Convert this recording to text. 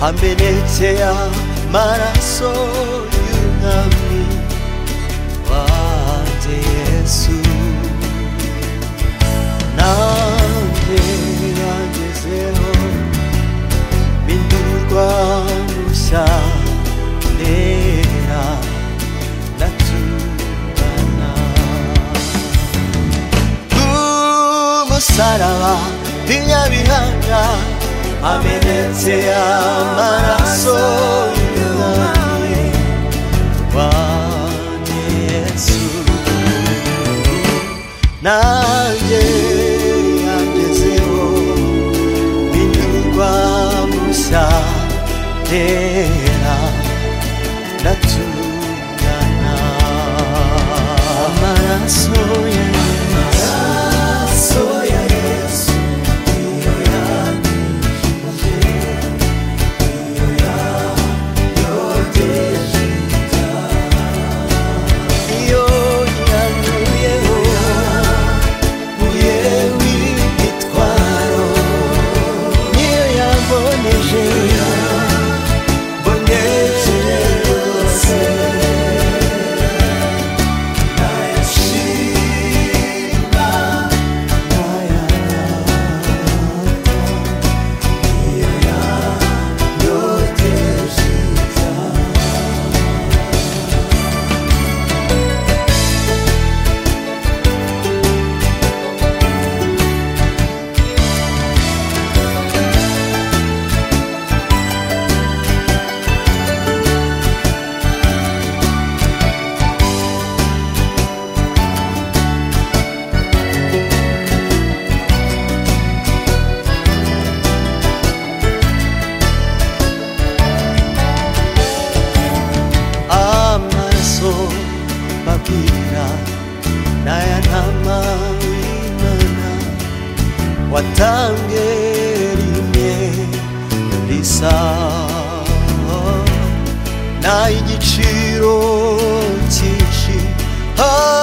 wamenetea maraso y'umwami wanjye yesu nanjye yangezeho bindurwa mushya ndera ndatungana umusaraba w'inyabihanga amenetse amaraso y'umwami wanjye yesu nanjye yangezeho binyurwa mushya tera ndatungana amaraso ya yesu ya yesu niyo yanyujije niyo yanyogeje iyo yankuyeho yewe imitwaro niyo yamboneje mboneje rwose ntayashima ntayarata niyo yanyogeje amaraso babwira n'aya ntama w'imana watange rimwe risa n'ay'igiciro cyinshi Ah,